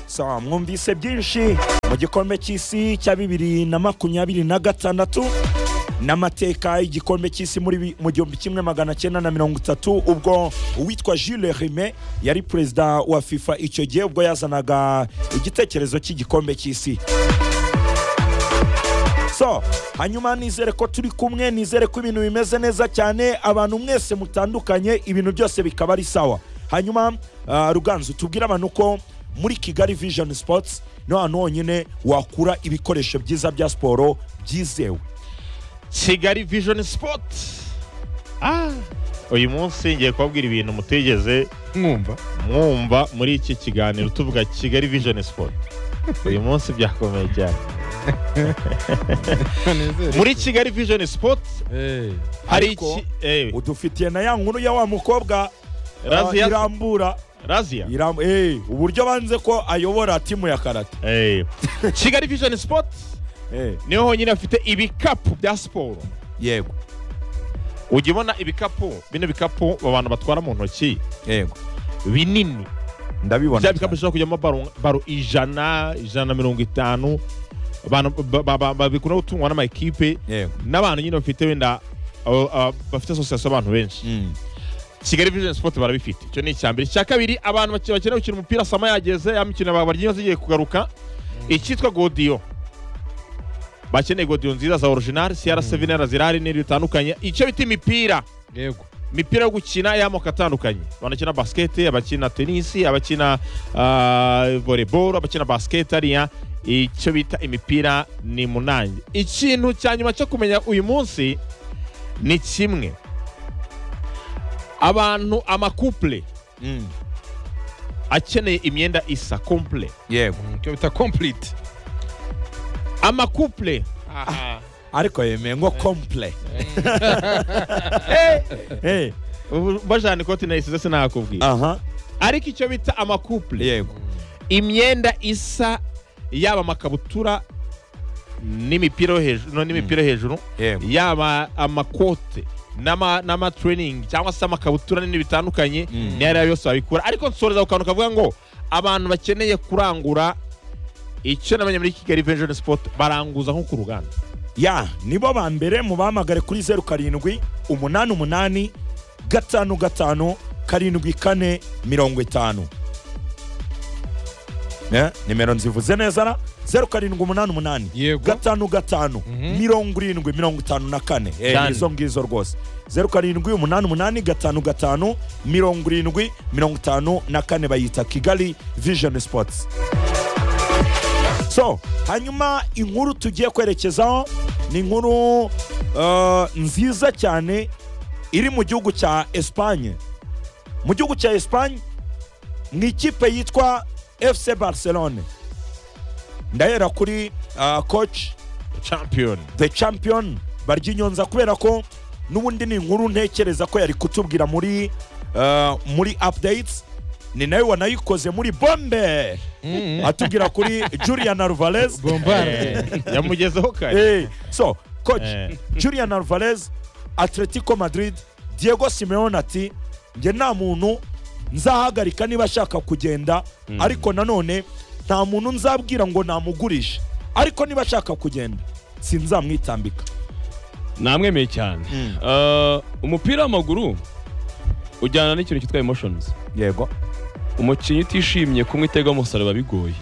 sawa mwumvise byinshi mu gikombe cy'isi cya bibiri na makumyabiri na gatandatu n'amateka y'igikombe cy'isi muri bi- mu gihumbi kimwe magana cyenda na mirongo itatu ubwo uwitwa Jules Rimet yari perezida wa FIFA icyo gihe ubwo yazanaga igitekerezo cy'igikombe cy'isi so hanyuma nizere ko turi kumwe nizere ko ibintu bimeze neza cyane abantu mwese mutandukanye ibintu byose bikaba ari sawa hanyuma ah, ruganzu tubwire abantu ko muri kigali vision sports ni ahantu honyine wakura ibikoresho byiza bya siporo byizewe kigali vision sipoti Ah, uyu munsi ngiye kubabwira ibintu mutigeze mwumva mwumva muri iki kiganiro tuvuga kigali vision sipoti uyu munsi byakomeye cyane Munezero. muri kigali vision sipoti Eh, hari Ariko- iki eh, udufitiye na ya nkuru ya wa mukobwa ah, Razia irambura Razia iram- eh, uburyo banze ko ayobora timu ya karate Eh, kigali vision sipoti Eh, niho honyine bafite ibikapu bya siporo yego ujya ubona ibikapu bino bikapu abantu batwara mu ntoki yego binini ndabibona bya cyane. bikapu bishobora kujyamo baro- baro ijana ijana na mirongo itanu abantu ba- ba- ba- babikunda gutungwa n'amakipe yego n'abantu nyine bafite wenda abo- abo- bafite asosiyasiyo abantu benshi Mm, kigali vision sport barabifite icyo ni icya mbere icya kabiri abantu bake- bakeneye gukina umupira sama yageze ya mikino bawe baryinywa zigiye kugaruka icyitwa godiyo bakeneye godiyo nziza za original cr7 na zirari n'ibindi bitandukanye icyo bita imipira yego imipira yo gukina y'amoko atandukanye abakina basiketi abakina tenisi abakina ah, volleyball abakina basiketi hariya icyo bita imipira ni munange ikintu cya nyuma cyo kumenya uyu munsi ni kimwe abantu amakupule mm, akeneye imyenda isa kompule yego Mm, icyo bita complete amakupule ariko yemeye ngo komple Eh, ubu bajana ikoti nayisize sinakubwira aha ariko icyo bita amakupule yego imyenda isa yaba amakabutura n'imipira yo hejuru no n'imipira yo hejuru yego yaba amakote n'ama- n'amatraining cyangwa se amakabutura n'ibindi bitandukanye Mm. niyo ariyo yose wabikura ariko nsoreza ku kantu kavuga ngo abantu bakeneye kurangura icyo namenye muri kigali venjoni sipoti baranguza nko ku ruganda ya nibo ba mbere mu bahamagare kuri zeru karindwi umunani umunani gatanu gatanu karindwi kane mirongo itanu Eh, nimero nzivuze neza ra zeru karindwi umunani umunani Yego. gatanu gatanu Mhm. mirongo irindwi mirongo itanu na kane Eh, Cyane. izo ngizo rwose zeru karindwi umunani umunani gatanu gatanu mirongo irindwi mirongo itanu na kane bayita kigali vision sports so hanyuma inkuru tugiye kwerekezaho ni inkuru uh, nziza cyane iri mu gihugu cya esipanye mu gihugu cya esipanye mu ikipe yitwa fc barcelone ndahera kuri uh, coach champiyoni the champion baryinyonza kubera ko n'ubundi ni inkuru ntekereza ko yari kutubwira muri uh, muri updates ni nawe wanayikoze muri bombe atubwira kuri julian alvarez bombarde yamugezeho kare Eh, so coach Eh. julian alvarez atletico madrid diego simeone ati njye nta muntu nzahagarika niba ashaka kugenda ariko nanone nta muntu nzabwira ngo namugurishe ariko niba ashaka kugenda sinzamwitambika namwemeye cyane Eh, umupira w'amaguru ujyana n'ikintu cyitwa emotions yego umukinnyi utishimye kumwe itega umusaruro biba bigoye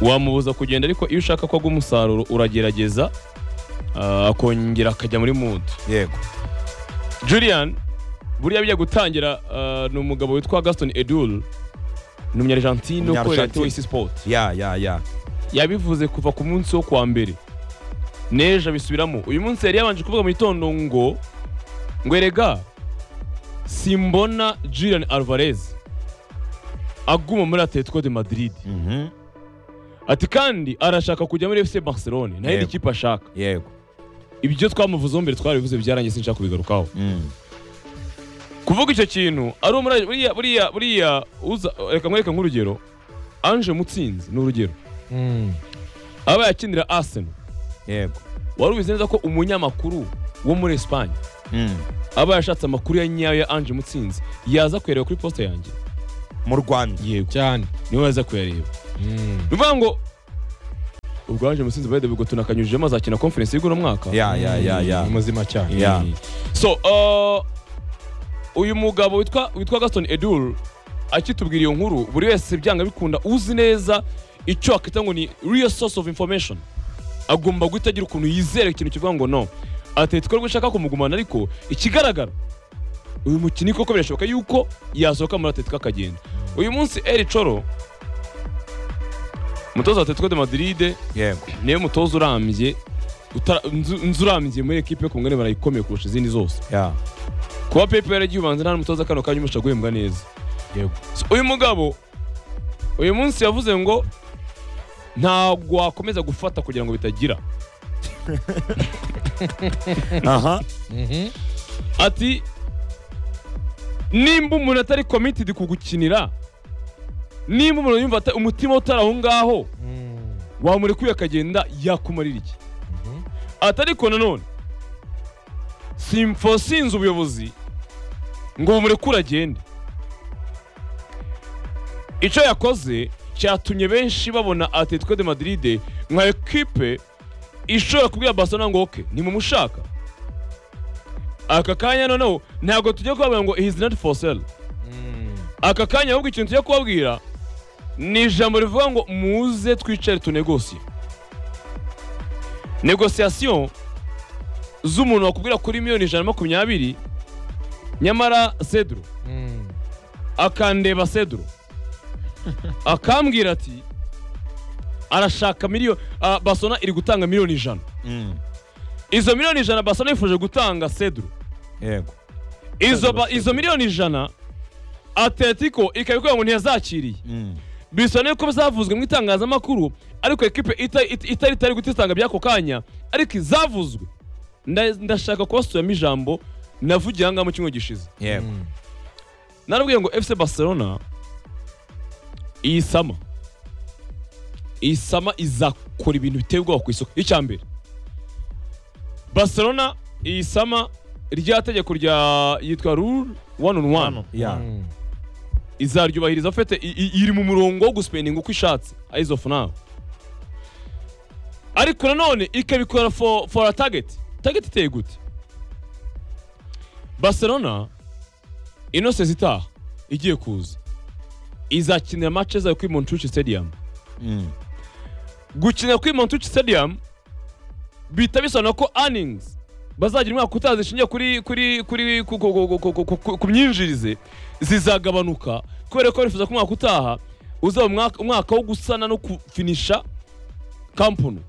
wamubuza kugenda ariko iyo ushaka ko agwa umusaruro uragerageza eh, akongera akajya muri mudu yego julian buriya bijya gutangira eh, ni umugabo witwa gaston edul ni umunyargentine ukorera Umunyargentine. toyisi sipoti ya ya ya yabivuze kuva ku munsi wo kuwa mbere n'ejo abisubiramo uyu munsi yari yabanje kuvuga mu gitondo ngo ngo erega simbona Julian Alvarez aguma muri Atletico de Madrid ati kandi arashaka kujya muri FC Barcelone nta yindi Yego. kipe ashaka yego ibyo twamuvuzeho mbere twarabivuze byarangiye sinshaka kubigarukaho kuvuga icyo kintu ari umurage buriya buriya buriya uza reka nkwereke nk'urugero Ange Mutsinzi ni urugero Mm. aba yakinira Arsenal yego wari ubizi neza ko umunyamakuru wo muri Espagne aba yashatse amakuru ya nyayo ya Ange Mutsinzi yaza kuyareba kuri posita yanjye mu rwanda yego cyane niwe waza kuyareba Mm. ni ukuvuga ngo ubwo haje musinzi bayede bigo tunakanyujijemo azakina conference y'uno mwaka ya ya ya ya Ni muzima cyane Yeah. Mm. so uh, uyu mugabo witwa witwa gaston edul akitubwira iyo nkuru buri wese byanga bikunda uzi neza icyo akita ngo ni real source of information agomba guhita agira ukuntu yizera ikintu kivuga ngo no atletico rwo ishaka kumugumana ariko ikigaragara uyu mukinnyi koko birashoboka yuko yasohoka muri atletico akagenda uyu munsi eri coro umutoza wa atletico de madrid yego niwe mutoza urambye utara- nzu- nzu urambye muri ekipe yo ku mugabane barayikomeye kurusha izindi zose ya kuba pepe yaragiye ubanza nta n'umutoza kano kanya umusha guhembwa neza Yego. So, uyu mugabo uyu munsi yavuze ngo ntabwo wakomeza gufata kugira ngo bitagira aha Mhm. ati nimba umuntu atari committed kugukinira nimba umuntu yumva ata- umutima utari aho ngaho Mm. wamurekuye akagenda yakumarira iki ati ariko nanone simfo sinze ubuyobozi ngo bumurekure agende icyo yakoze cyatumye benshi babona atletico de madrid nka ekipe ishobora kubwira barcelona ngo oke nimumushaka aka kanya noneho ntabwo tujya kubabwira ngo his not for sale Mm. aka kanya ahubwo ikintu tujya kubabwira ni ijambo rivuga ngo muze twicare tunegosiye negosiyasiyo z'umuntu wakubwira kuri miliyoni ijana na makumyabiri nyamara seduro Mm. akandeba seduro akambwira ati arashaka miliyoni basona iri gutanga miliyoni ijana Mm. izo miliyoni ijana basona yifuje gutanga seduro yego izo, ba- izo miliyoni ijana atletico ikaba ikubwira ngo ntiyazakiriye Mm. bisa yuko zavuzwe mu itangazamakuru ariko ekipe ita- ita- itari itari gutitanga by'ako kanya ariko izavuzwe nda- ndashaka kubasubiramo ijambo navugiye aha ngaha mu cyumweru gishize yego Mm. narabwiye ngo fc barcelona iyi sama iyi sama izakora ibintu biteye ubwoba ku isoko icya mbere barcelona iyi sama rya tegeko rya yitwa rule one on one ya Mm. izaryubahiriza afite i- i- iri mu murongo wo gusipendinga uko ishatse eyes of now ariko nanone ikabikora for, for a target target iteye gute barcelona innocence itaha igiye kuza izakinira match zayo kuri montucci stadium Mm. gukinira kuri montucci stadium bihita bisobanura ko earnings bazagira umwaka utaha zishingiye kuri kuri kuri ku- ku- ku- ku- ku- ku- ku- ku myinjirize zizagabanuka kubera ko bifuza ko umwaka utaha uzaba umwaka- umwaka wo gusana no kufinisha kampunu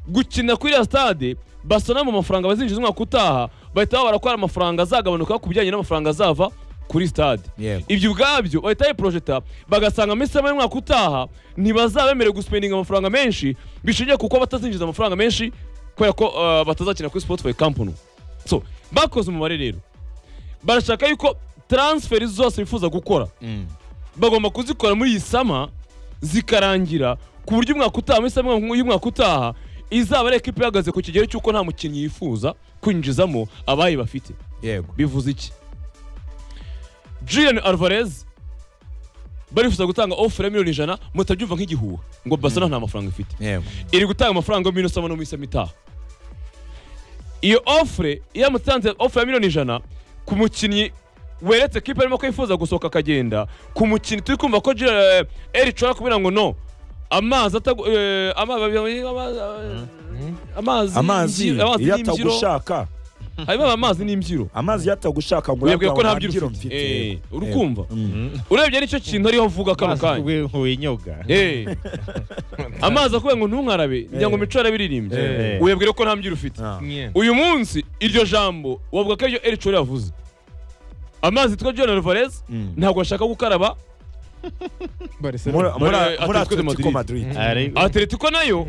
gukina kuri ya stade basana mu mafaranga bazinjiza umwaka utaha bahita babara ko hari amafaranga azagabanuka ku bijyanye n'amafaranga azava kuri stade yego ibyo ubwabyo bahita bayiporojeta bagasanga muri sama y'umwaka utaha ntibazaba bemerewe gusipendinga amafaranga menshi bishingiye kuko batazinjiza amafaranga menshi kubera ko uh, batazakina kuri spotify kampani so bakoze umubare rero barashaka yuko transferi zose bifuza gukora Mm. bagomba kuzikora muri iyi sama zikarangira ku buryo umwaka utaha muri sama y'umwaka utaha izaba ari ekipa ihagaze ku kigero cy'uko nta mukinnyi yifuza kwinjizamo abayi bafite yego bivuze iki Julian Alvarez barifuza gutanga offer ya miliyoni ijana mutabyumva nk'igihuha ngo Barcelona nta mafaranga ifite yego iri gutanga amafaranga y'umwino usoma no mu isama itaha iyo ofure yamutanze ofure ya miliyoni ijana ku mukinnyi weretse kipe arimo ko yifuza gusohoka akagenda ku mukinnyi turi kumva ko Gerard- eri ashobora kubwira ngo no amazi atagu eh, ama- amazi amazi imbyiro- amazi iyo n'imbyiro atagushaka harimo amazi n'imbyiro amazi iyo atagushaka ngo webwe ko urabwa nta ngo byiro nta ufite mfite Eh, urukumva urebye nicyo kintu ariho avuga kano kanya winyoga Eh. amazi akubwira ngo ntunkarabe njya ngo Eh. mico yarabiririmbye Eh. webwire ko nta mbyiro ufite Ah. Yeah. uyu munsi iryo jambo wavuga ko iryo eric Chori yavuze amazi yitwa john alvarez Mm. ntabwo ashaka gukaraba Muri- Barcelona. muri Muri- muri Atletico de Atletico Madrid. Madrid atletico nayo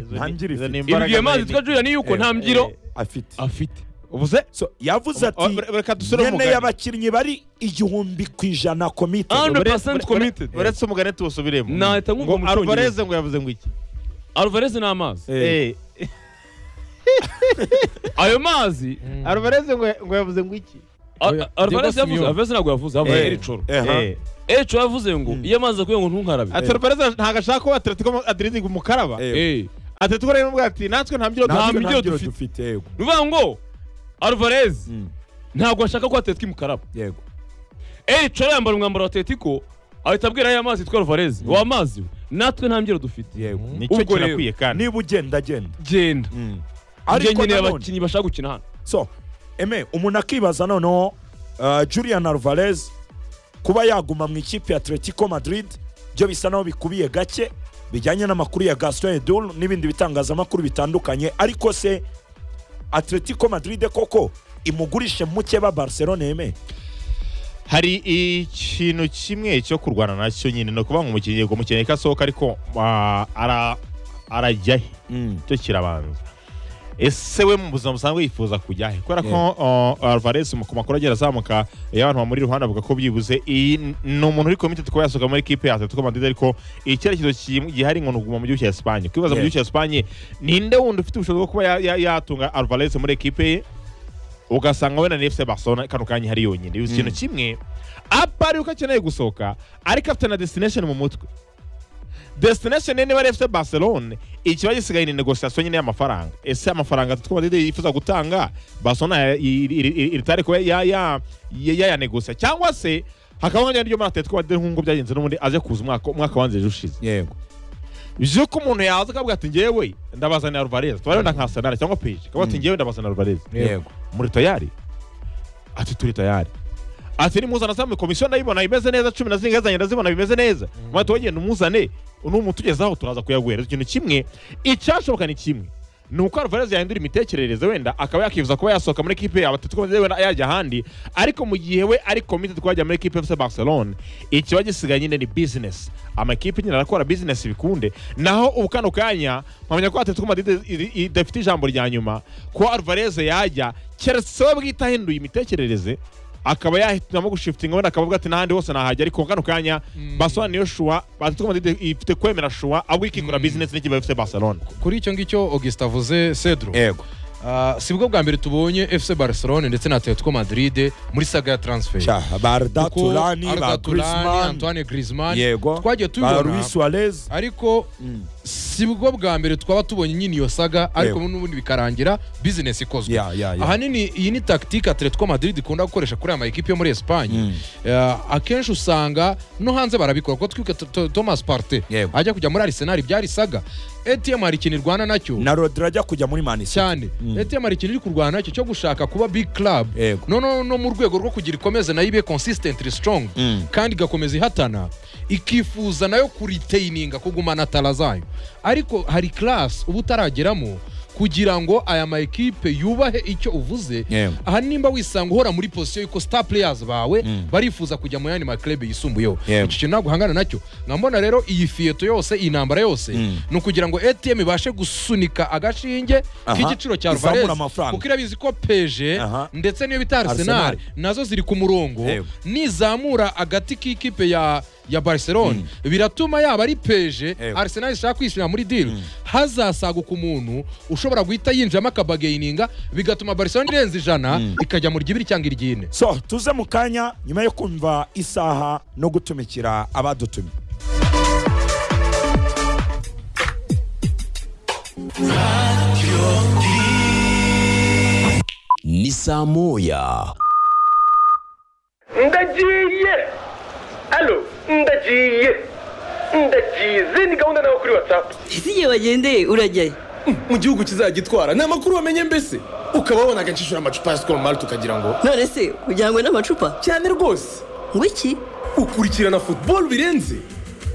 ibwiye amazi yitwa julian yuko nta mbyiro afite afite ubuze So, yavuze ati reka dusore nyene umugani y'abakinnyi bari igihumbi ku ijana komite Ando- Ure- 100% ure- committed. ure- uretse umugani tuwusubiremo Nahita nkumva mu Cyongereza. Alvarez ngo yavuze ngo iki alvarez ni amazi Eh, Eh, ayo mazi Mm. Alvarez ngo ngo yavuze ngo iki Al- Oya, Alvarez Diego yavuze Simeone. Alvarez ntabwo yavuze havuze Eh. Ericoro ehe Ericoro yavuze ngo iyo amazi akuye ngo ntunkarabe Alvarez ntabwo ashaka ko Atletico Madrid imukaraba ehe Eh. Atletico rero n'ubwo ati natwe nta mbyiro Nta duha Natwe mbyiro nta mbyiro dufite. dufite yego ni ukuvuga ngo Alvarez Mm, ntabwo ashaka ko atetwa imukaraba yego Ericoro yambara umwambaro wa Atletico ahita abwira ya mazi yitwa Alvarez wa mazi we, natwe nta mbyiro dufite yego nicyo Ubwo rero. kinakwiye kandi niba ugenda genda genda Mm. njye ariko nkeneye nanone abakinnyi bashaka gukina hano so eme umuntu akibaza noneho uh, julian alvarez kuba yaguma mu ikipe ya atletico madrid byo bisa naho bikubiye gake bijyanye n'amakuru ya gaston edul n'ibindi bitangazamakuru bitandukanye ariko se atletico madrid koko imugurishe muke ba barcelona eme hari ikintu kimwe cyo kurwana nacyo nyine ni ukuvuga ngo umukinnyi yego umukinnyi ko asohoka ariko ah, ara- arajya he cyo kirabanza ese we mu buzima busanzwe yifuza kujya he kubera ko uh, alvarez mu- ku makuru agera azamuka iyo abantu bamuri iruhande bavuga ko byibuze iyi n- ni umuntu uri committed kuba yasohoka muri equipe ya atletico madrid ariko icyerekezo kim- gihari ngo ni uguma mu gihugu cya esipanye kwibaza mu Yeah. gihugu cya esipanye ninde wundi ufite ubushobozi bwo kuba ya- ya- yatunga alvarez muri equipe ye ugasanga wenda ni fc barcelona kano kanya hari yonyine biba ikintu kimwe apari uko akeneye gusohoka ariko afite na destination mu mutwe destination ye niba ari fc barcelona ikiba gisigaye ni negosiyasiyo nyine y'amafaranga ese amafaranga twaba yifuza gutanga barcelona iritari kuba ya- ya- ya- yayanegosiya cyangwa se hakaba ryo muri atletico madrid nk'uko byagenze n'ubundi aje kuza umwaka umwaka wanzije ushize yego by'uko umuntu yaza akavuga ati ngewe ndabazanira alvarez tuba wenda nka arsenal cyangwa page akavuga ati Mm. ngewe ndabazanira alvarez yego muri tayari ati turi tayari ati nimuzana za komisiyo ndayibona imeze neza cumi na zirindwi yazanye ndazibona bimeze neza mwati wagenda umuzane n'umutugezaho turaza kuyaguhereza ikintu kimwe icyashoboka ni kimwe ni uko Alvarez yahindura imitekerereze wenda akaba yakifuza kuba yasohoka muri ekipe yaba Atletico Madrid wenda yajya ahandi ariko mu gihe we ari committed kuba yajya muri ekipe FC Barcelona ikiba gisigaye nyine ni business amakipe nyine arakora business bikunde naho ubu kano kanya mpamya ko Atletico Madrid iri- idafite ijambo rya nyuma ko Alvarez yajya keretse we bwite ahinduye imitekerereze akaba yahitamo gushifitinga wenda akavuga ati n'ahandi hose nahajya ariko kano kanya Barcelona niyo shua Atletico Madrid ifite kwemera shua ahubwo ikikora Mm. business n'ikipe FC Barcelona kuri icyo ngicyo augustin avuze cedro yego Ah, si bwo bwa mbere tubonye fc barcelona ndetse na atletico madrid muri saga ya transfer Sha, barda Kuko turani ba Arda Turan, grisman antoine grisman yego twagiye ba tubibona luis suarez ariko Mm, si bwo bwa mbere twaba tubonye nyine iyo saga ariko Yego. n'ubundi bikarangira bizinesi ikozwe ya ya ya ahanini iyi ni takitike atletico madrid ikunda gukoresha kuri aya makipe yo muri esipanye Mm. Eh, akenshi usanga no hanze barabikora kuko twibuke To- To- thomas parte Yego. ajya kujya muri arisenali byarisaga etm hari ikintu irwana nacyo na rodri ajya kujya muri manisi cyane Mm. etm hari ikintu iri kurwana nacyo cyo gushaka kuba big club yego no, no, no mu rwego rwo kugira ikomeze nayo ibe consistently strong Mm. kandi igakomeza ihatana ikifuza nayo kuritaininga kugumana tara zayo ariko hari class uba utarageramo kugira ngo aya ma ekipe yubahe icyo uvuze Yego. aha nimba wisanga uhora muri position yuko star players bawe Mm. barifuza kujya mu yandi maklebe yisumbuyeho Yego. icyo kintu ntabwo uhangana nacyo nkambona rero iyi fiyeto yose iyi ntambara yose Mm. ni ukugira ngo atm ibashe gusunika agashinge Aha. k'igiciro cya Izamura Alvarez amafaranga. kuko irabizi ko peje Aha. ndetse n'iyo bita Arsenal. arsenal nazo ziri ku murongo Yego. nizamura agati k'ikipe ya ya barcelona biratuma yaba ari peje Yego. arsenal ishaka kwishyira muri diri hazasaguka umuntu ushobora guhita yinjiramo akabageyininga bigatuma barcelona irenza ijana ikajya mu ry'ibiri cyangwa iry'ine so tuze mu kanya nyuma yo kumva isaha no gutumikira abadutumye ni saa moya ndagiye alo ndagiye ndagize ni gahunda nawe kuri watsapu ese igihe bagendeye urajyayo mu gihugu kizagitwara ni amakuru wamenye mbese ukaba wabona agacishura amacupa ya sikoro mari tukagira ngo none se kugira ngo n'amacupa cyane rwose ngo iki ukurikirana futuboro birenze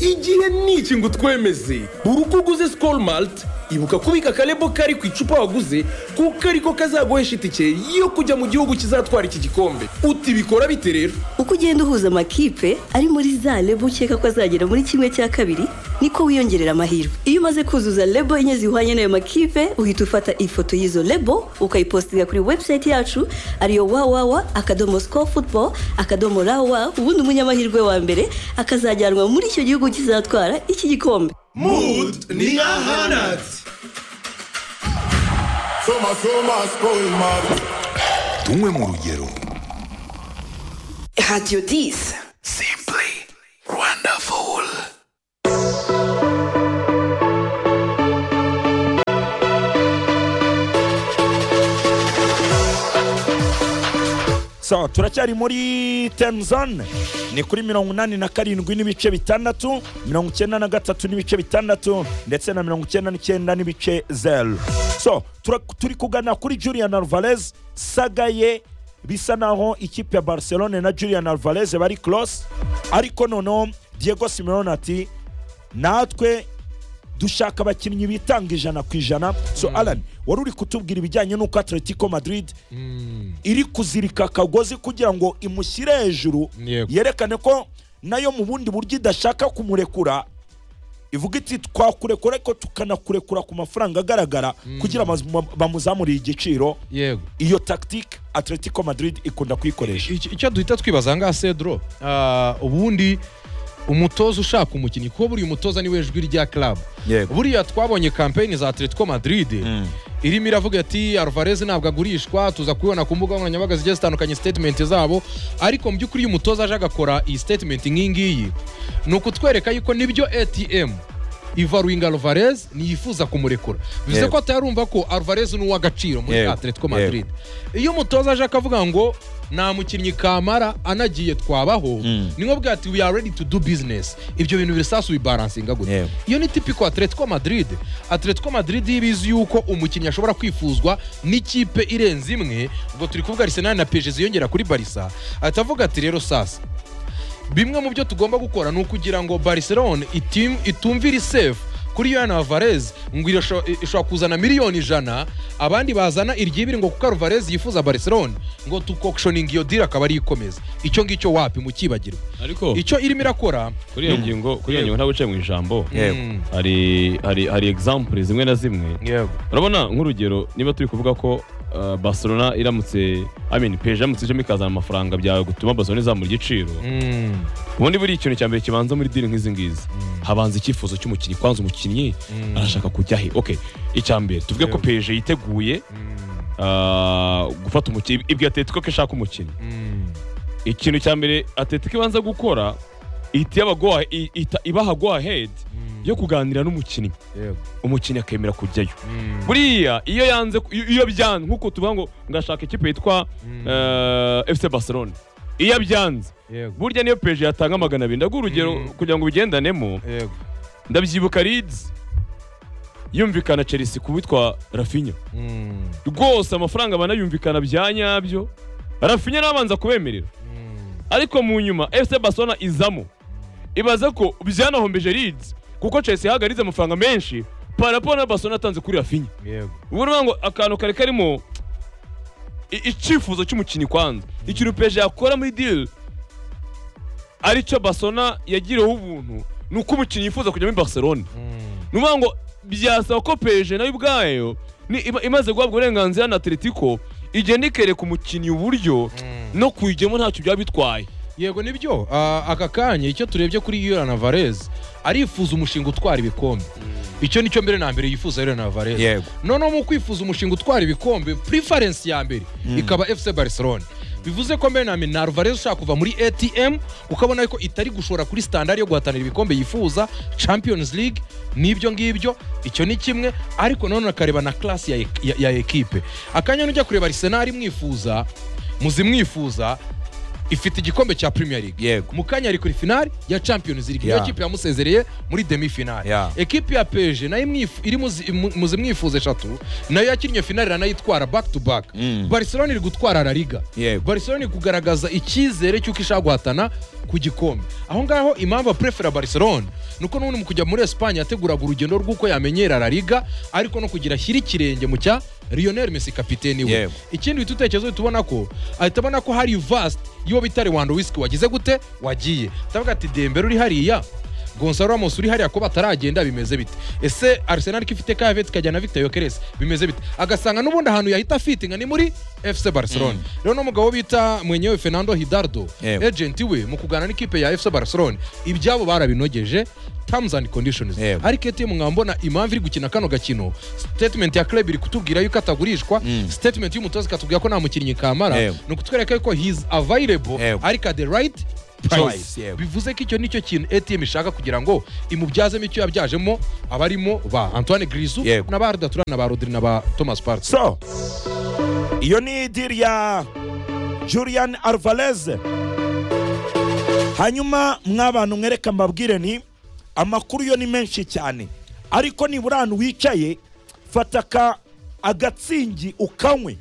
igihe ni iki ngo utwemeze buri uko uguze sikoro marite ibuka kubika akarebo kari ku icupa waguze kuko ariko kazaguhesha itike yo kujya mu gihugu kizatwara iki gikombe utibikora bite rero uko ugenda uhuza amakipe ari muri za lebo ukeka ko azagera muri kimwe cya kabiri niko wiyongerera amahirwe iyo umaze kuzuza lebo enye zihwanye n'ayo makipe uhita ufata ifoto y'izo lebo ukayipositinga kuri webusayiti yacu ariyo wawawa akadomo siko futuboro akadomo rawa ubundi umunyamahirwe wa mbere akazajyanwa muri icyo gihugu kizatwara iki gikombe mudu ni ahanatse Soma, soma, school, mad. tunywe mu rugero Radio 10. Simply wonderful. so turacyari muri temuzone ni kuri mirongo inani na karindwi n'ibice bitandatu mirongo icyenda na gatatu n'ibice bitandatu ndetse na mirongo icyenda n'icyenda n'ibice zeru so tura- turi kugana kuri julian alvarez sagaye bisa naho ikipe ya barcelone na julian alvarez bari close ariko noneho diego simeone ati natwe dushaka abakinnyi bitanga ijana ku ijana so alan wari uri kutubwira ibijyanye n'uko atletico madrid iri kuzirika akagozi kugira ngo imushyire hejuru Yego. yerekane ko nayo mu bundi buryo idashaka kumurekura ivuga iti twakurekura ariko tukanakurekura ku mafaranga agaragara kugira ngo bamuzamuriye igiciro yego iyo tactique atletico madrid ikunda kuyikoresha Iki- icyo duhita twibaza ngaha cedro Ah, ubundi umutoza ushaka umukinnyi kuko buriya umutoza niwe jwi rya club Yego. buriya twabonye kampeyini za atletico madrid irimo iravuga ati alvarez ntabwo agurishwa tuza kubibona ku mbuga nkoranyambaga zigiye zitandukanye statement zabo ariko mu by'ukuri iyo umutoza aje agakora iyi statement nk'iyi ngiyi ni ukutwereka yuko nibyo atm ivaruinga alvarez niyifuza kumurekura bivuze Yego. ko atayarumva ko alvarez ni uw'agaciro muri Yego. atletico madrid iyo umutoza aje akavuga ngo nta mukinnyi kamara anagiye twabaho ni nko bwa ati we are ready to do business ibyo bintu birisasu bibaransinga gute Yego. iyo ni tipiko atletico madrid atletico madrid yo ibizi yuko umukinnyi ashobora kwifuzwa n'ikipe irenze imwe ubwo turi kuvuga arsenal na pg ziyongera kuri barisa ahita avuga ati rero sasa bimwe mu byo tugomba gukora ni ukugira ngo barcelone itim- itumvire isefu kuri yohani alvarez ngo irasho- ishobora kuzana miliyoni ijana abandi bazana iryibiri ngo kuko alvarez yifuza barcelone ngo tukokshoninga iyo diri akaba ariyo ikomeza icyo ngicyo wapi mu kibagirwa ariko icyo irimo irakora kuri iyo ngingo kuri iyo ngingo ntabwo uciye mu ijambo Mm. hari hari hari example zimwe na zimwe urabona nk'urugero niba turi kuvuga ko uh, barcelona iramutse i mean peje iramutse ijemo ikazana amafaranga byawe gutuma barcelona izamura igiciro Mm. ubundi buriya ikintu cya mbere kibanza muri diri nk'izi ngizi habanza icyifuzo cy'umukinnyi kwanza umukinnyi arashaka kujya he okay icya mbere tuvuge ko peje yiteguye ah, gufata umukinnyi ibyo atletico ko ishaka umukinnyi Mm. ikintu cya mbere atletico ibanza gukora ihita iyaba go ahe- i- ihita ibaha go ahead yo kuganira n'umukinnyi Yego. umukinnyi akemera kujyayo Mm. buriya iyo yanze iyo- iyo byanze nk'uko tuvuga ngo ngashaka ikipe yitwa eh, fc barcelona iyo byanze Yego. burya niyo peje yatanga magana abiri ndaguha urugero kugira ngo ubigendanemo Yego. ndabyibuka leeds yumvikana chelsea ku witwa rafinya Mm. rwose amafaranga banayumvikana bya nyabyo rafinya nabanza kubemerera ariko mu nyuma fc barcelona izamo ibaze ko byanahombeje leeds kuko chelsea yahagaritse amafaranga menshi parapo na barcelona atanze kuri rafinya Yego. ubu ni ngo akantu kari karimo i- icyifuzo cy'umukinnyi kwanza ikintu peje yakora muri diri aricyo basona yagiriweho ubuntu ni uko umukinnyi yifuza kujya muri barcelona ni ukuvuga ngo byasaba ko peje nayo ubwayo ni- iba- imaze guhabwa uburenganzira na atletico igenda ikereka umukinnyi uburyo no kuyijyamo ntacyo byaba bitwaye yego nibyo Ah, aka kanya icyo turebye kuri Yoran Alvarez arifuza umushinga utwara ibikombe icyo nicyo mbere na mbere yifuza Yoran Alvarez Yego. noneho mu kwifuza umushinga utwara ibikombe preference ya mbere ikaba FC Barcelona bivuze ko mbere na mbere ni Alvarez ushaka kuva muri ATM ukabona ko itari gushora kuri standard yo guhatanira ibikombe yifuza Champions League nibyo ngibyo icyo ni kimwe ariko none akareba na class ya, ya, ya equipe akanya nujya kureba Arsenal mwifuza muzimwifuza ifite igikombe cya Premier League Yego. mu kanya ari kuri finali ya Champions League niyo Yeah. kipe yamusezereye muri demi finali Yeah. ekipe ya PSG nayo imwifu- iri muzi- mu- mu zimwifuza eshatu nayo yakinnye finali iranayitwara back to back Barcelona iri gutwara La Liga Yego. Barcelona iri kugaragaza icyizere cy'uko ishaka guhatana ku gikombe aho ngaho impamvu aprefera Barcelona ni uko n'ubundi mu kujya muri Espagne yateguraga urugendo rw'uko yamenyera La Liga ariko no kugira ashyira ikirenge mu cya Lionel Messi kapiteni we Yego. ikindi bita utekerezo tubona ko ahita abona ko hari vast y'uwo bita Lewandowski wagize gute wagiye ndavuga ati Dembele uri hariya gonsalo ramos uri hariya kuba ataragenda bimeze bite ese arsenal ko ifite kavete ikajyana victor yokeres bimeze bite agasanga n'ubundi ahantu yahita afitinga ni muri fc barcelona rero n'umugabo bita mwenyewe fernando hidardo Yewe. ejenti we mu kuganira n'ikipe ya fc barcelona ibyabo barabinogeje terms and conditions Yewe. ariko etm mwambona impamvu iri gukina kano gakino statement ya club iri kutubwira yuko atagurishwa statement y'umutoza ikatubwira ko nta mukinnyi kamara Yewe. ni ukutwereka yuko he is available Yewe. ariko at the right Price, price yewe. bivuze ko icyo nicyo kintu atm ishaka kugira ngo imubyazemo icyo yabyajemo abarimo ba antoine grizu Yewe. na ba rudatura na ba rodiri na ba thomas party so iyo ni idiri ya julian alvarez hanyuma mw'abantu mwereka mbabwire ni amakuru yo ni menshi cyane ariko nibura ahantu wicaye fata aka agatsingi ukanywe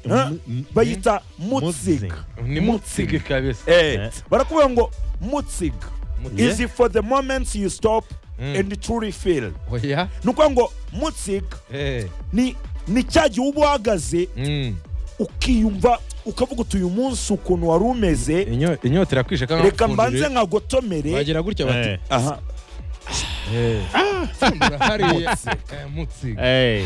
Eh? bayita mutsiga ni mutsige kabisa Eh, barakubwira ngo mutsiga Mutsiga. is for the moments you stop and truly feel oya ni ukuvuga ngo mutsiga Eh, ni ni cya gihe uba uhagaze mm. ukiyumva ukavuga uti uyu munsi ukuntu wari umeze Inyo- inyota irakwishe kandi reka mbanze nkagotomere bagira gutya bati Eh, aha "Pfundura hariya Eh, mutsige eh,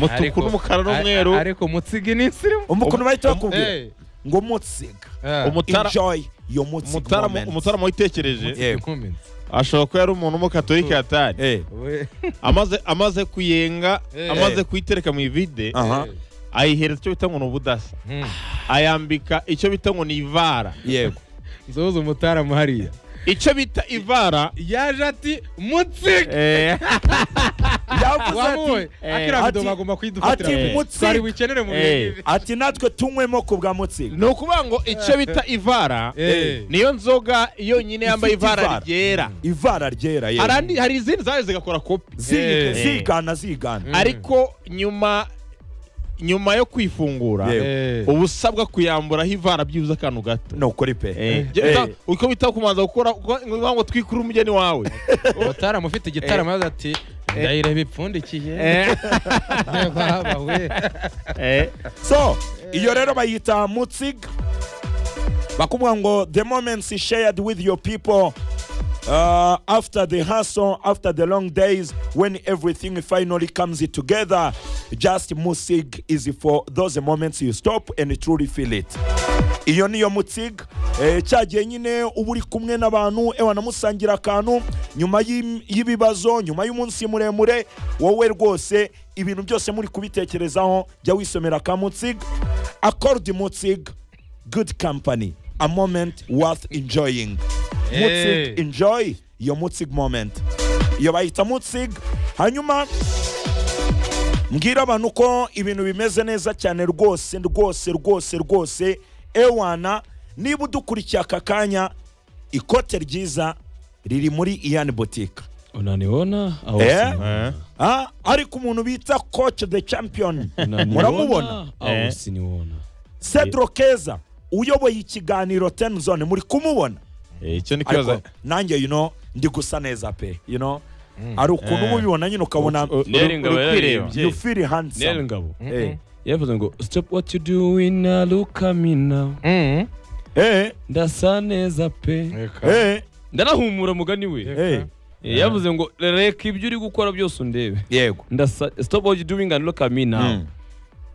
Ariko- mutuku n'umukara n'umweru a- a- ariko mutsige ni insirimu umukuntu bahita bakubwira Eh, ngo mutsiga eh, Umutara- enjoy your mutsiga Umutara- moment umutara witekereje yewe. comment. ashobora kuba yari umuntu w'umukatolika yatari Eh, We- amaze amaze kuyenga Eh. amaze kuyitereka mu ivide aha ayihereza icyo bita ngo ni ubudasa Mm. ayambika icyo bita ngo ni ivara yego nzoza umutaramu hariya icyo bita ivara yaje ati mutsige eh, yavuze wamuwe ati akira ati- bido bagomba kuyidufatira ati Eh. mutsige. twari buyikenere mu bihe Eh. nk'ibi. ati natwe tunywemo ku bwa mutsiga ni ukuvuga ngo icyo bita ivara Eh. niyo nzoga yonyine yambaye Ifite ivara. ivara ryera ivara ryera Hari yewe andi- hari izindi zaje zigakora kopi Ziga- Eh. zigana zigana ariko nyuma nyuma yo kwifungura Yewe. Eh. uba usabwa kuyamburaho ivara byibuze akantu gato ni ukuri pe Eh, jya bita- uko bita kumanza gukora uko- ngo bivuga ngo twikure umugeni wawe umutaramu ufite igitaramo yaza ati ndayireba ipfundikiye Eh, baba we eh, so iyo rero bayita mutsiga bakubwira ngo the moments shared with your people uh, after the hustle after the long days when everything finally comes together just musig is for those moments you stop and truly feel it iyo niyo mutsig eh, cya gihe nyine uba uri kumwe n'abantu ewa namusangira akantu nyuma y'im- y'ibibazo nyuma y'umunsi muremure wowe rwose ibintu byose muri kubitekerezaho jya wisomera ka mutsig accord mutsig good company a moment worth enjoying mutsig enjoy your mutsig moment iyo bayita mutsig hanyuma mbwira abantu ko ibintu bimeze neza cyane rwose rwose rwose rwose ewana niba udukurikiye aka kanya ikote ryiza riri muri iyani botike unaniona au Eh? usiniona? Ah, ariko umuntu bita coach the champion Unaniona muramubona au usiniona cedro keza uyoboye ikiganiro tenzone muri kumubona eh, icyo ni ariko ikibazo nanjye you know, ndi gusa neza pe you know? hari ukuntu uba ubibona nyine ukabona U- Neri ngabo uri kwireba. yararebye. you feel neri handsome ngabo Eh, yavuze ngo stop what you doing now look at me now Mm. eh, ndasa neza pe Reka. eh, ndanahumura mugani we eh. Eh, yavuze ngo reka ibyo uri gukora byose undebe yego ndasa stop what you doing and look at me now Mm.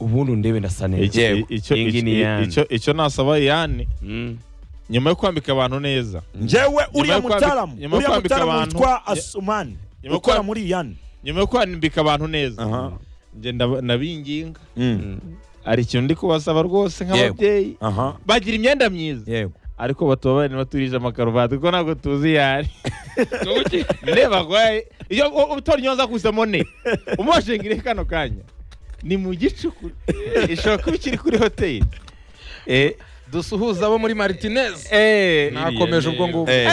ubundi undebe ndasa neza Iki- Yego. icyo- Iyi ni icyo- Iyane. icyo- icyo nasaba yani Mm. nyuma yo kwambika abantu neza njyewe uriya yo kwambi- mutaramu nyuma yo uriya kwambika mutaramu abantu- witwa asumani Nyuma yo ukora kwambi- muri iyani nyuma yo kwambika abantu neza Aha. njye ndab- ndabinginga Mm. hari ikintu ndi kubasaba rwose nk'ababyeyi aha bagira imyenda myiza yego ariko batubabare ntibaturije amakaruvati kuko ntabwo tuzi iyo ari ndeba rwaye iyo u- utora inyonza kuzamo ne umubashingire kano kanya ni mu gicuku ishobora kuba ikiri kuri hoteli Eh, dusuhuze abo muri martinez eh, nakomeje ubwo ngubwo Eh.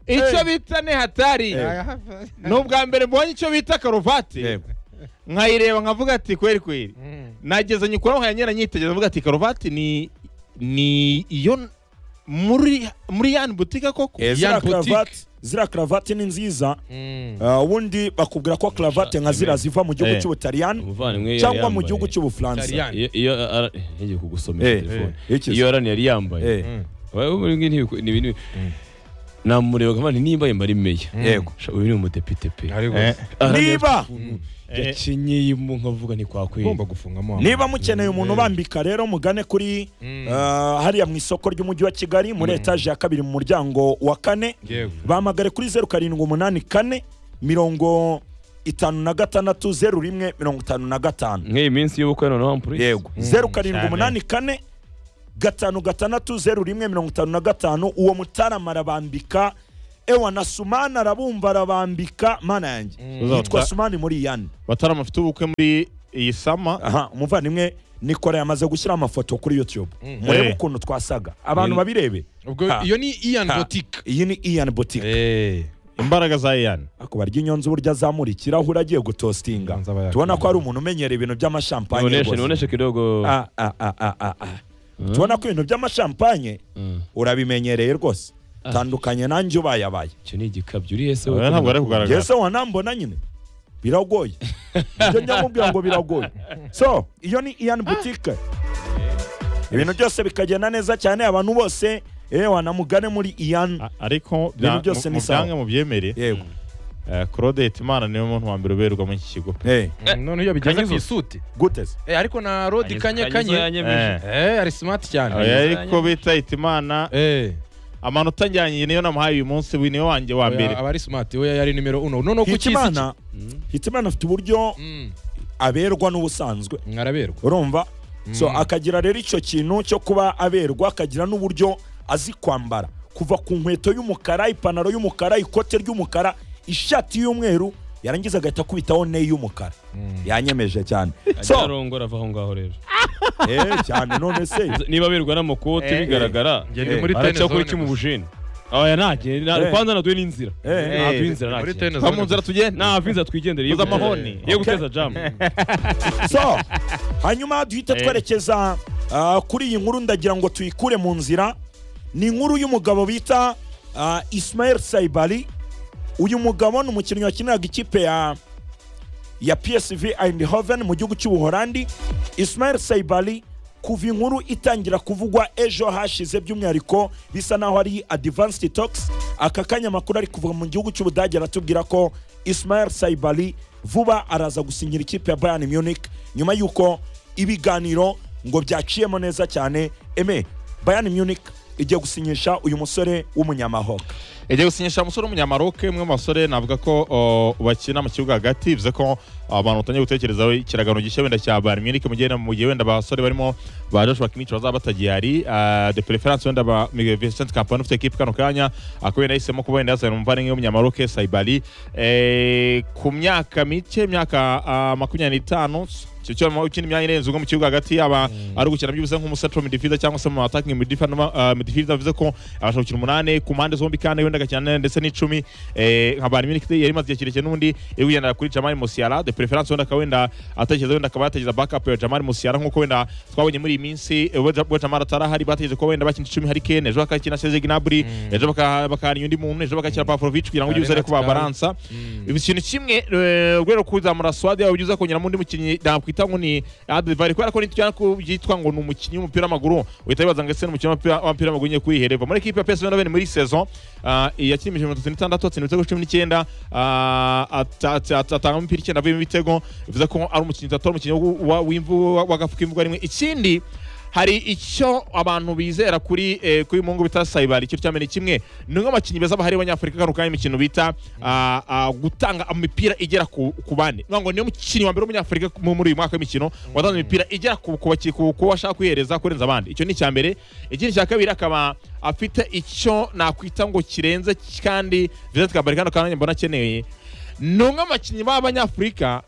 Eh, icyo bita ne hatari ni ubwa mbere mbonye icyo bita karuvati yego nkayireba nkavuga ati kweri kweri nageze nyikora nkanyera nyitegereza mvuga ati karuvati ni ni iyo muri muri yani butike koko Eh, ziriya Ian Boutique. karavati ziriya karavati ni nziza Mm. Ah, ubundi bakubwira ko karavati nka ziriya ziva mu gihugu Eh. cy'ubutaliyani umuvandimwe yari cyangwa mu yambaye. gihugu cy'ubufaransa Italiyani. iyo iyo ara- ngiye kugusomera Eh, telefone eh, iki se? iyo arani yari yambaye eh Wowe muri ngi ntibiku- ni ibintu namureba nkaba nti nimba yemba ari meya Yego. Sha, uyu ni umudepite pe ariko Eh, niba yakinye yimbu nkavuga ni kwa kweli ugomba gufungamo niba mukeneye umuntu ubambika rero mugane kuri ah, hariya mu isoko ry'umujyi wa kigali muri etaje ya kabiri mu muryango wa kane Yego. bahamagare kuri zeru karindwi umunani kane mirongo itanu na gatandatu zeru rimwe mirongo itanu na gatanu nk'iyi minsi y'ubukwe noneho ampure yego zeru karindwi cyane. umunani kane gatanu gatandatu zeru rimwe mirongo itanu na gatanu uwo mutarama arabambika ewa na sumana arabumva arabambika mana yanjye yitwa Uzabata- sumani muri yani batarama afite ubukwe muri iyi sama aha umuvandimwe nikora yamaze gushyira amafoto kuri youtube murebe Eh. ukuntu twasaga abantu Ni- babirebe ubwo Ha. iyo ni ian Ha. botike iyi ni ian boutique imbaraga za eyani ako barya inyonzi burya azamura ikirahure agiye gutostinga Inyonzi aba yakwiye. tubona ko hari umuntu umenyera ibintu by'amashampanye niboneshe rwose. niboneshe kidogo Ah, ah, ah, ah, ah, ah. tubona ko ibintu by'amashampanye Mm. urabimenyereye rwose tandukanye nanjye ubayabaye icyo ni igikabyo uriye se Oya, ntabwo ari kugaragara yesu wanambona nyine biragoye ibyo njya mubwira ngo biragoye so iyo ni ian boutique ibintu byose bikagenda neza cyane abantu bose eh, wanamugane muri ian A- ariko Ibintu bya- byose mu- ni mu sawa. byange mubyemere yego eh, claudette imana niwe muntu wa mbere uberwa muri iki kigo pe Eh, noneho iyo bijyanye ku Kanyizo. isuti gute se Eh, ariko na rodi kanye kanye Eh. Eh, ari simati cyane Oya, ariko bita imana Eh. amanota njyanye niyo namuhaye uyu munsi we niwe wanjye wa mbere Oya, aba ari simati we yari nimero uno noneho ku kisi hitimana hitimana afite uburyo Mm, aberwa n'ubusanzwe mwaraberwa urumva so akagira rero icyo kintu cyo kuba aberwa akagira n'uburyo azi kwambara kuva ku nkweto y'umukara ipantaro y'umukara ikote ry'umukara ishati y'umweru yarangiza agahita akubitaho ne y'umukara yanyemeje cyane so arongora ava aho ngaho rero eh, cyane none se niba birwa n'amakote Eh. bigaragara Njye Eh, ndi muri araca tene kuri zone cyo mu gusa. bujeni oya ntacyo Eh. kwanza naduye n'inzira Eh. naduye inzira Muri ntacyo tene Va zone mu nzira gusa. tugende ntabwo inzira twigendere yo Uza guteza- amahoni. yo Okay. guteza jamu so hanyuma duhita Eh. twerekeza ah, kuri iyi nkuru ndagira ngo tuyikure mu nzira ni inkuru y'umugabo bita ah, Ismail Saibali uyu mugabo ni umukinnyi wakiniraga ikipe ya ya PSV Eindhoven mu gihugu cy'Ubuholandi Ismail Saibali kuva inkuru itangira kuvugwa ejo hashize by'umwihariko bisa naho ari Advanced Talks aka kanya amakuru ari kuva mu gihugu cy'Ubudage aratubwira ko Ismail Saibali vuba araza gusinyira ikipe ya Bayern Munich nyuma y'uko ibiganiro ngo byaciyemo neza cyane eme Bayern Munich igiye gusinyisha uyu musore w'umunyamahoro igiye gusinyisha umusore w'umunyamaroke umwe mu basore navuga ko o, bakina mu kibuga hagati bivuze ko abantu batangiye gutekerezaho ikiragano gishya wenda cya Bayern Munich mu gihe mu gihe wenda abasore barimo ba Joshua Kimmich bazaba batagihari ah, de preference wenda ba Miguel Vicente Kompany ufite equipe kano kanya ako wenda yahisemo kuba wenda yazana umuvandimwe w'umunyamaroke Saibali Eh, ku myaka mike imyaka ah, makumyabiri n'itanu icyo cyo ukina imyanya irenze umwe mu kibuga hagati yaba ari ugukina byibuze nk'umusatiro midfielder cyangwa se mu attacking midfielder ah, midfielder bivuze ko abasha gukina umunani ku mpande zombi kandi wenda agakina nane ndetse n'icumi eh, nka Bayern Munich yari imaze igihe kirekire n'undi iri kugendera kuri Jamal Musiala de preference wenda akaba wenda atekereza wenda akaba yatekereza backup ya Jamal Musiala nk'uko wenda twabonye muri iyi minsi eh, ubwo Ja- ubwo Jamal atarahari bategereje ko wenda bakina icumi hari Kane ejo bakakina Serge Gnabry ejo baka- bakahana undi muntu ejo bagakina Pavlovic kugira ngo ugize ariko babaransa ibi ikintu kimwe eh, urwego rwo kuzamura swadi yawe ugize kongeramo undi mukinnyi nakwita ngo ni Advary kubera ko nitujyana ko byitwa ngo ni umukinnyi w'umupira w'amaguru uhita wibaza ngo ese ni umukinnyi w'umupira- w'umupira w'amaguru ugiye kuyihereva muri ekipe ya PSV Eindhoven muri saison ah, yakinnye imikino mirongo itatu n'itandatu atsinda ibitego cumi n'icyenda ah, ata- ata- ata- atanga imipira icyenda avuyemo ibitego bivuze ko ari umukinnyi atari umukinnyi wa- w'imvu- wa- w'agafu k'imvugo rimwe ikindi hari icyo abantu bizera kuri eh, kuri mungu bita sayibari icyo cyamene kimwe ni umwe mu bakinnyi beza bahari b'abanyafurika kano kanya imikino bita ah, ah, gutanga imipira igera ku ku bane Ni ukuvuga ngo niyo mukinnyi wa mbere w'umunyafurika mu- muri uyu mwaka w'imikino watanze imipira igera ku ku baki- ku- ku bashaka kuyihereza kurenza abandi icyo ni icya mbere ikindi cya kabiri akaba afite icyo nakwita ngo kirenze kandi vizeti kabari kano kanya mbona akeneye ni umwe mu bakinnyi b'abanyafurika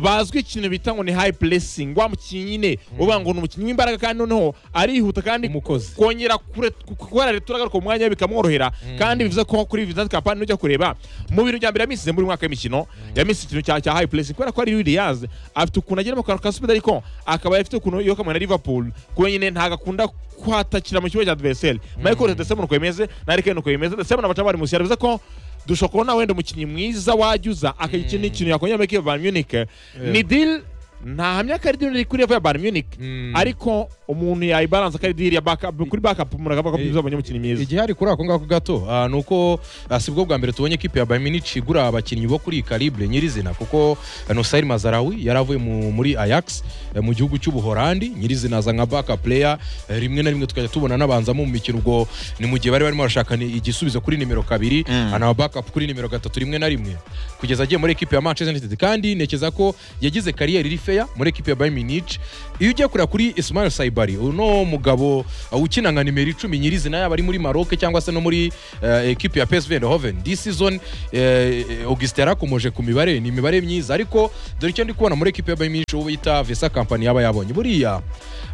bazwi ikintu bita ngo ni high pressing wa mukinnyi nyine uvuga ngo ni umukinnyi w'imbaraga kandi noneho arihuta kandi Umukozi. kongera kure kubera leta uragaruka mu mwanya we bikamworohera kandi bivuze ko kuri Vincent Kompany ujya kureba mu bintu bya mbere yamisize muri uyu mwaka w'imikino yamisize ikintu cya- cya high pressing kubera ko ari Williams afite ukuntu agera mu kantu ka speed ariko akaba afite ukuntu yo kamwe na Liverpool kuba nyine ntago akunda kwatakira mu kibuga cya adversaire Michael Arteta se nuko yemeze na Harry Kane nuko yemeze ndetse na Bacabari Musiala bivuze ko dushobora kubona wenda umukinnyi mwiza wajya uza akagira ikintu ikintu yakongera muri Bayern Munich ni deal ntahamya ko ari diri iri kuri level ya bayern munich ariko umuntu yayibaranza ko ari diri ya backup kuri backup umuntu akavuga ko Eh, bizabonye umukinnyi mwiza igihari kuri ako ngako gato ah, ni uko ah, si bwo bwa mbere tubonye ikipe ya bayiminici igura abakinnyi bo kuri iyi calibre nyirizina kuko ah, nusair mazarawi yari avuye mu- muri ayax eh, mu gihugu cy'ubuhorandi nyirizina aza nka baka player eh, rimwe na rimwe tukajya tubona n'abanzamo mu mikino ubwo ni mu gihe bari barimo barashaka ni igisubizo kuri nimero kabiri anaba backup kuri nimero gatatu rimwe na rimwe kugeza agiye muri ekipe ya manchester united kandi ntekereza ko yagize kariyeri iri feya muri ekipe ya bayiminici iyo ugiye kureba kuri ismail saibari uno mugabo uh, ukina nka nimero icumi nyirizina yaba ari muri maroc cyangwa se no muri uh, ekipe ya psv eindhoven this season eh, augustin yarakomoje ku mibare ni imibare myiza ariko dore icyo ndi kubona muri ekipe ya bayiminici uwo bita visa company yaba yabonye buriya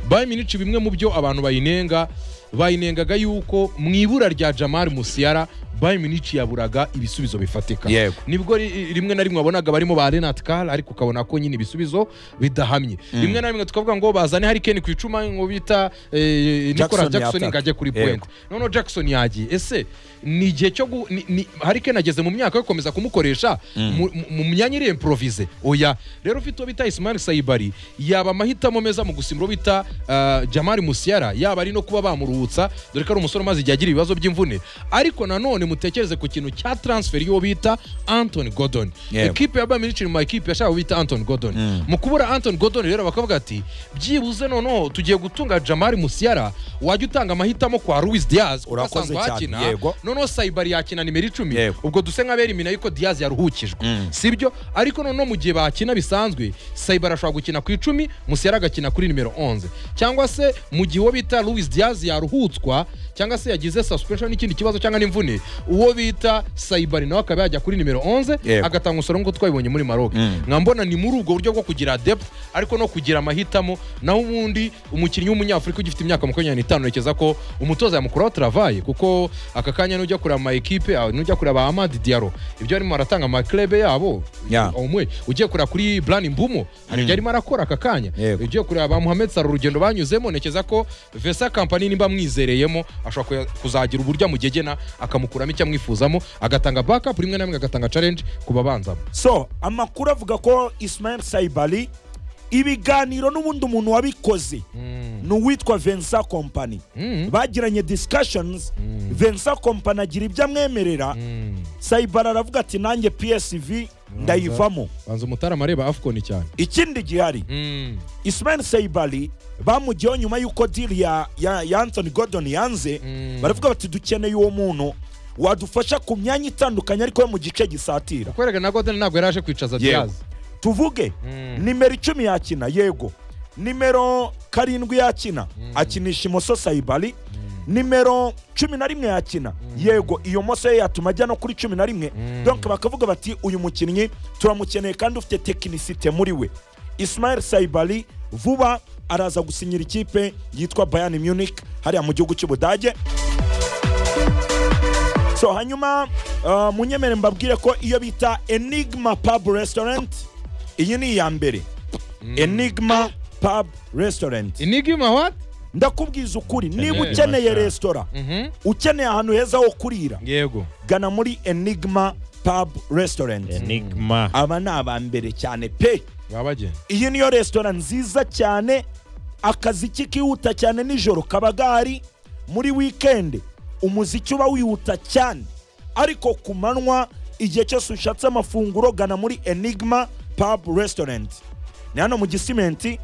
bayiminici bimwe mu byo abantu bayinenga bayinengaga yuko mu ibura rya jamal musiara bayiminici yaburaga ibisubizo bifatika Yego. nibwo ri- rimwe na rimwe wabonaga barimo ba renat kar ariko ukabona ko nyine ibisubizo bidahamye rimwe na rimwe tukavuga ngo bazane harikeni ku icuma ngo bita eh, nicolas Jackson jackson ngo yataka. ajye kuri Yego. point noneho jackson yagiye ese ni igihe cyo gu ni- ni- harikeni ageze mu myaka yo gukomeza kumukoresha mu- mu- mu myanya iri improvise oya rero ufite uwo bita ismail sayibari yaba amahitamo meza mu gusimba uwo bita ah, jamari musiara yaba ari no kuba bamuruhutsa dore ko ari umusore umaze igihe agira ibibazo by'imvune ariko nanone mutekereze ku kintu cya transfer y'uwo bita anthony gordon Yego. ekipe ya bayern munich mu makipe yashaka bita anton gordon mu kubura anton gordon rero bakavuga ati byibuze noneho tugiye gutunga jamari musiara wajya utanga amahitamo kwa luis diaz kuko Urakoze asanzwe cyane, hakina yego. noneho sayibari yakina nimero icumi Yego. ubwo duse nk'abera imina yuko diaz yaruhukijwe sibyo ariko noneho mu gihe bakina bisanzwe sayibari ashobora gukina ku icumi musiara agakina kuri nimero 11 cyangwa se mu gihe uwo bita luis diaz yaruhutswa cyangwa se yagize suspension n'ikindi kibazo cyangwa n'imvune uwo bita sayibari nawe akaba yajya kuri nimero 11 Yego. agatanga umusoro nk'uko twabibonye muri maroc nkaba mbona ni muri ubwo buryo bwo kugira depth ariko no kugira amahitamo naho ubundi umukinnyi w'umunyafurika ugifite imyaka makumyabiri n'itanu ntekereza ko umutoza yamukuraho travaye kuko aka kanya nujya kureba ama ekipe ah, nujya kureba ba amadi diaro ibyo arimo aratanga amaklebe yabo Yeah. umwe ugiye kureba kuri brani mbumo hari ibyo arimo arakora aka kanya Yego. ugiye kureba ba muhammed saro urugendo banyuzemo ntekereza ko vesa kampani nimba amwizereyemo ashobora kuya- kuzagira uburyo amugegena akamukuramo icyo amwifuzamo agatanga bakapu rimwe na rimwe agatanga challenge ku babanzamo so amakuru avuga ko ismael saibari ibiganiro n'ubundi umuntu wabikoze ni uwitwa vensa kompani bagiranye discussions vensa kompani agira ibyo amwemerera sayibari aravuga ati nanjye psv ndayivamo banza umutarama areba afcon cyane ikindi gihari ismael sayibari bamugeho nyuma y'uko diri ya, ya, ya anthony gordon yanze baravuga bati dukeneye uwo muntu wadufasha ku myanya itandukanye ariko yo mu gice gisatira kwereka na godin ntabwo yari aje kwicaza diaz tuvuge nimero icumi yakina yego nimero karindwi yakina akinisha imoso sayibari nimero cumi na rimwe yakina yego iyo moso ye yatuma ajya no kuri cumi na rimwe donc bakavuga bati uyu mukinnyi turamukeneye kandi ufite tekinisite muri we ismail sayibari vuba araza gusinyira ikipe yitwa bayani munich hariya mu gihugu cy'ubudage so hanyuma uh, munyemere mbabwire ko iyo bita enigma pub restaurant iyi ni iya mbere enigma pub restaurant inigima what ndakubwiza ukuri niba Enigma ukeneye sha. resitora ukeneye ahantu heza ho kurira yego gana muri enigma pub restaurant enigma aba ni aba mbere cyane pe baba bagenda iyi niyo resitora nziza cyane akaziki kihuta cyane nijoro kaba gahari muri wikendi umuziki uba wihuta cyane ariko ku manywa igihe cyose ushatse amafunguro gana muri enigma pub restaurant ni hano mu gisimenti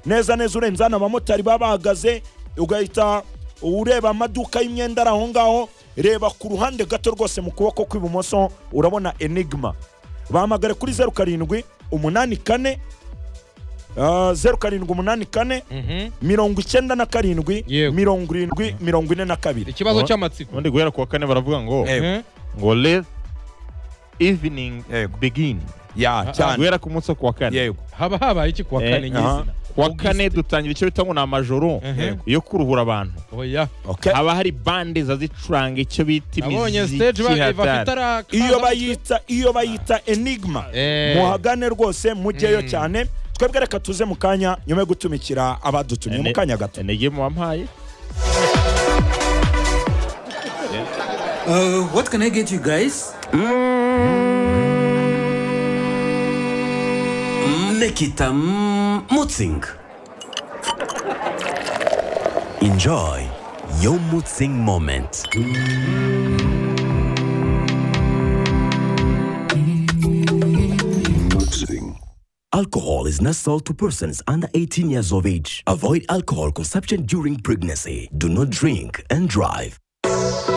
neza neza urenze hano abamotari baba bahagaze ugahita ureba amaduka y'imyenda ari aho ngaho reba ku ruhande gato rwose mu kuboko kw'ibumoso urabona enigma bahamagare kuri zeru karindwi umunani kane zeru karindwi umunani kane mirongo icyenda na karindwi Yego. mirongo irindwi mirongo ine na kabiri ikibazo Ora- cy'amatsiko ubundi guhera ku wa kane baravuga ngo Yego. Eh? ngo let evening Yego. begin ya cyane guhera ku munsi wo ku wa kane yego haba habaye iki kuwa Eh, kane aha. nyizina ku wa kane dutangira icyo bita ngo ni amajoro Ehe. yo kuruhura abantu oya Okay. haba hari bande zazicuranga icyo bita nabonye stage imiziki ba- bafite hatari arakaza iyo bayita iyo bayita enigma Eh. muhagane rwose mujyeyo cyane twebwe reka tuze mu kanya nyuma yo gutumikira abadutumye mu kanya gato intege mu wampaye Uh, what can I get you guys? Mmm, Nekita, mmm. Mutzing. Enjoy your Mutzing moment. Alcohol is not sold to persons under 18 years of age. Avoid alcohol consumption during pregnancy. Do not drink and drive.